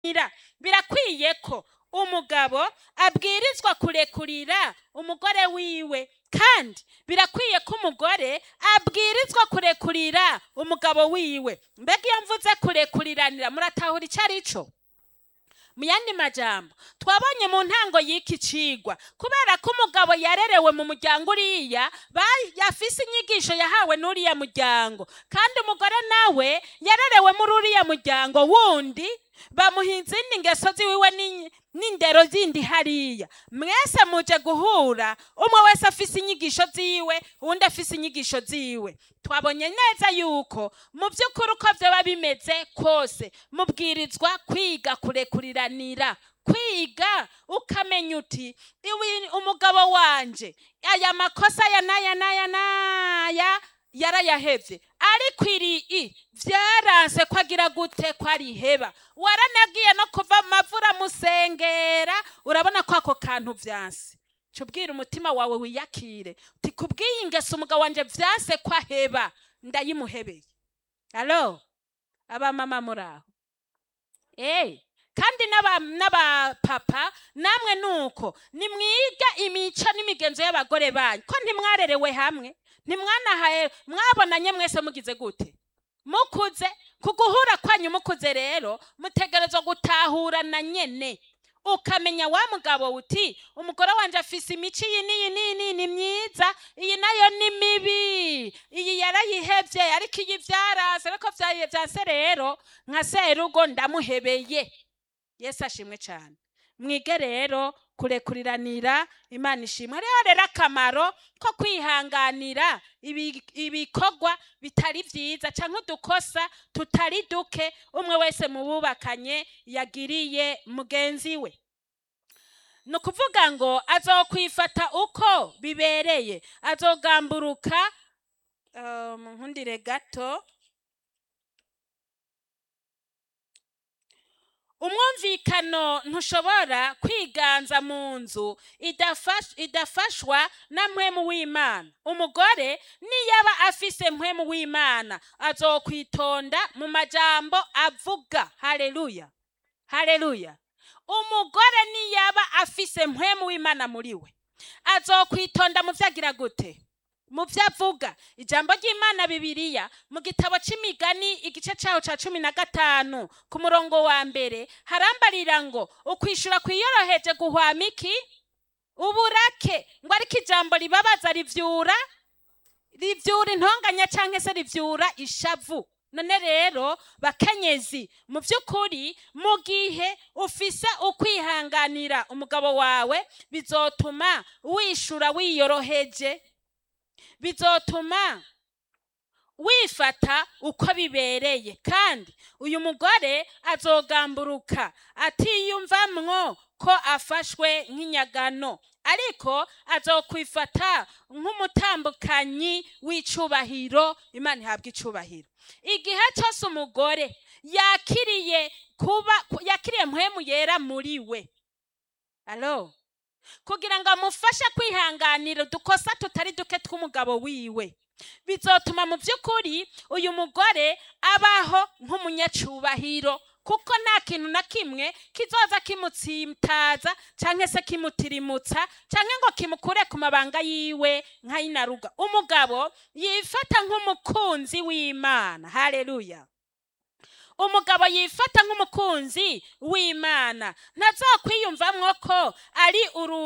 kurekurira birakwiye ko umugabo abwirizwa kurekurira umugore wiwe kandi birakwiye ko umugore abwirizwa kurekurira umugabo wiwe mbega iyo mvuze kurekuriranira muratahura icyo ari cyo mu yandi majambo twabonye mu ntango y'iki cigwa kubera ko umugabo yarerewe mu muryango uriya yafise inyigisho yahawe n'uriya muryango kandi umugore nawe yarerewe muri uriya muryango wundi bamuha izindi ngeso ziwiwe n'indero zindi hariya mwese muje guhura umwe wese afise inyigisho ziwe uwundi afise inyigisho ziwe twabonye neza yuko mu by'ukuri uko byaba bimeze kose mubwirizwa kwiga kurekuriranira kwiga ukamenya uti umugabo wanje aya makosa aya n'aya n'aya n'aya yarayahevye ariko iri vyaranse ko agira gute ko ariheba waranagiye no kuva amavura musengera urabona ko ako kantu vyanse cubwira umutima wawe wiyakire uti kubw'iyi ngeso umugabo wanje vyanse ko aheba ndayimuhebeye alo abamama muraho eh kandi n'abapapa namwe nuko nimwiga imico n'imigenzo y'abagore banyu ko ntimwarerewe hamwe ntimwanahaye mwabonanye mwese mugize gute mukuze ku guhura kwanyu mukuze rero mutegerezwa gutahurana nyene ukamenya wa mugabo uti umugore wanje afise imico iyi n'iyi n'iyi n'iyi ni myiza iyi nayo ni mibi iyi yarayihevye ariko iyi vyarase ariko vyanse rero nka serugo ndamuhebeye yesu ashimwe cyane mwige rero kurekuriranira imana ishimwe hariho rero akamaro ko kwihanganira ibikorwa bitari byiza cyangwa udukosa tutari duke umwe wese mu bubakanye yagiriye mugenzi we ni ukuvuga ngo azokwifata uko bibereye azogamburuka nkundire gato umwumvikano ntushobora kwiganza mu nzu idafashwa na mpwemu w'imana umugore niyaba afise mpwemu w'imana azokwitonda mu majambo avuga hareruya hareruya umugore niyaba afise mpwemu w'imana muri we azokwitonda mu byo agira gute mu byo avuga ijambo ry'imana bibiriya mu gitabo cy'imigani igice cyaho cya cumi na gatanu ku murongo wa mbere harambarira ngo ukwishyura kwiyoroheje guhwama iki uburake ngo ariko ijambo ribabaza rivyura rivyura intonganya cyangwa se rivyura ishavu none rero bakenyezi mu by'ukuri mu gihe ufise ukwihanganira umugabo wawe bizotuma wishura wiyoroheje bizotuma wifata uko bibereye kandi uyu mugore azogamburuka atiyumvamwo ko afashwe nk'inyagano ariko azokwifata nk'umutambukanyi w'icubahiro imana ihabwa icubahiro igihe cyose umugore yakiriye kuba yakiriye mpwemu yera muri we alo kugira ngo amufashe kwihanganira udukosa tutari duke tw'umugabo wiwe bizotuma mu by'ukuri uyu mugore abaho nk'umunyacubahiro kuko nta kintu na kimwe kizoza kimutsitaza cyangwa se kimutirimutsa cyangwa ngo kimukure ku mabanga yiwe nk'ayinaruga umugabo yifata nk'umukunzi w'imana hareruya umugabo yifata nk'umukunzi w'imana ntazakwiyumvamwo ko ari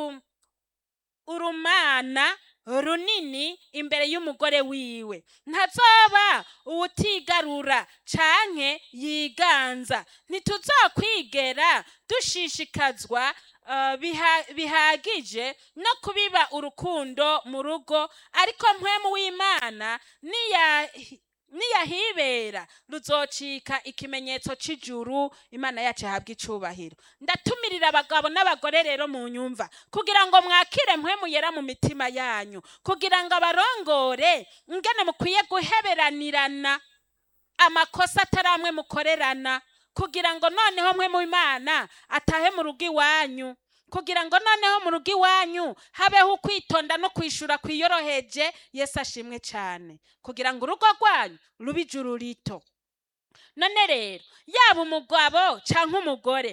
urumana runini imbere y'umugore wiwe ntazoba uwutigarura canke yiganza ntituzokwigera dushishikazwa bihagije no kubiba urukundo mu rugo ariko mpwemu w'imana niyahibera ruzocika ikimenyetso c'ijuru imana yacu ihabwa icubahiro ndatumirira abagabo n'abagore rero mu nyumva kugira ngo mwakire mpwemu yera mu mitima yanyu kugira ngo abarongore ingene mukwiye guheberanirana amakosa atari amwe mukorerana kugira ngo noneho mwe mu imana atahe mu rugo iwanyu kugira ngo noneho mu rugo iwanyu habeho ukwitonda no kwishura kwiyoroheje yesu ashimwe cyane kugira ngo urugo rwanyu rube ijuru rito none rero yaba umugabo canke umugore